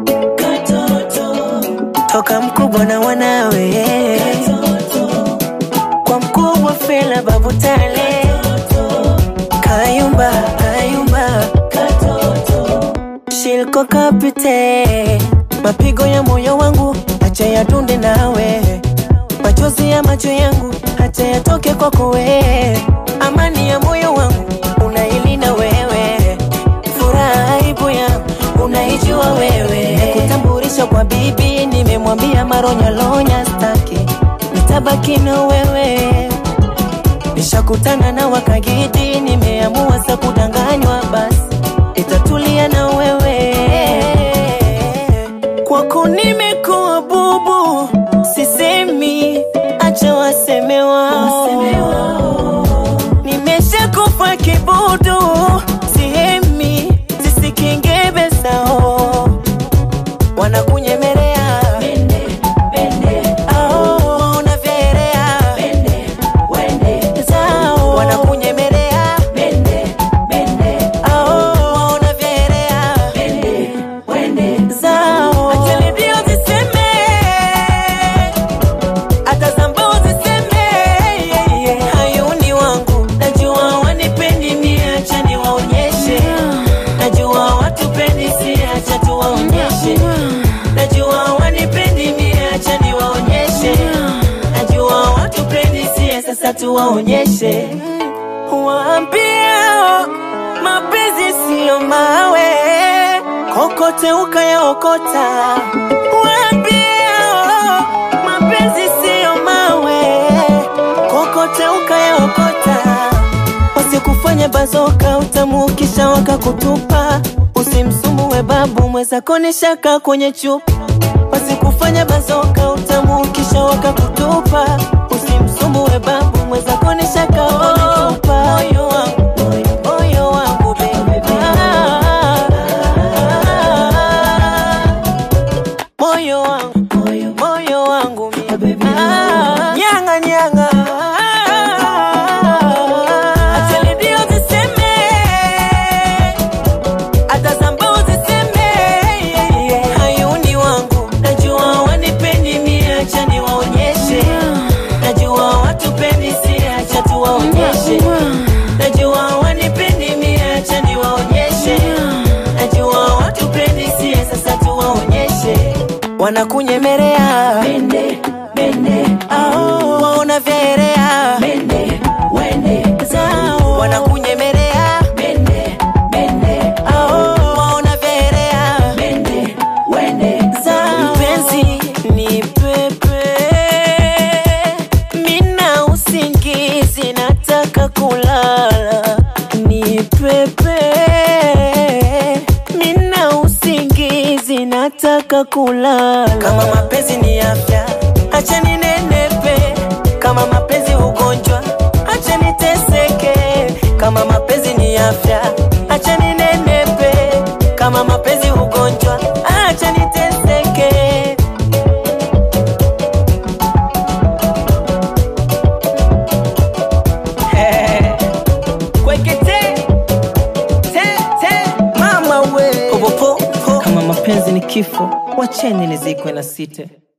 toka mkubwa na wanawe kwa mkubwa Fela Babu Tale Kayumba Kayumba Shilko Kapite mapigo ya moyo wangu acha yadunde nawe machozi ya macho yangu acha yatoke kwako wewe amani ya moyo wangu unailinda wewe furaha aibu yangu unaijua wewe kutambulisha kwa bibi nimemwambia maronyalonya staki nitabaki na wewe nishakutana na wakagidi nimeamua sa kudanganywa basi itatulia na wewe kwako nimekuwa bubu sisemi acha waseme wao nimeshakufa kibudu sihemi zisikingebe sao wanakunyemelea Ao, unavyeelea. Zao, wanakunyemelea Ao, unavyeelea. Zao. Acha redio ziseme, hata Sambao ziseme, yeah, yeah. Hayuni wangu najua wanipendi mie, acha niwaonyeshe. Najua watupendi si, acha tuwaonyeshe. Najua wanipendi mie, acha niwaonyeshe. Najua watupendi si, sasa tuwaonyeshe. Waambia mapenzi siyo mawe, kokote ukayaokota. Waambia mapenzi siyo mawe, kokote ukayaokota. Wasikufanya bazoka utamu kisha wakakutupa. Usimsumue babu mwezako ni shaka kwenye chupa. Wasikufanya bazoka utamu kisha wakakutupa. Usimsumue babu mwezako ni shaka kwenye chupa. Moyo wangu, moyo wangu baby. Ah, moyo wangu, moyo wangu mie. Ah, nyanga nyanga. Acha redio ziseme, hata Sambao ziseme, yeah, yeah. Hayuni wangu najua wanipendi mie, acha niwaonyeshe. Najua watupendi si, acha tuwaonyeshe. Najua wanipendi mie, acha niwaonyeshe. Najua watupendi si, sasa tuwaonyeshe. Wanakunyemelea Ao, waona vyaelea Zao, wanakunyemelea Ao, waona vyaelea Zao. Mpenzi ni pepe, mina usingizi, nataka kulala. Ni pepe, mina usingizi, nataka kulala. Kama mapenzi ni afya, acha ninenepe. Kama mapenzi ugonjwa, acha niteseke. Kama mapenzi ni afya, acha ninenepe. Kama mapenzi ugonjwa, acha niteseke. Kwekete, te, te, mama we. Popopo, kama mapenzi ni kifo, wacheni nizikwe na site.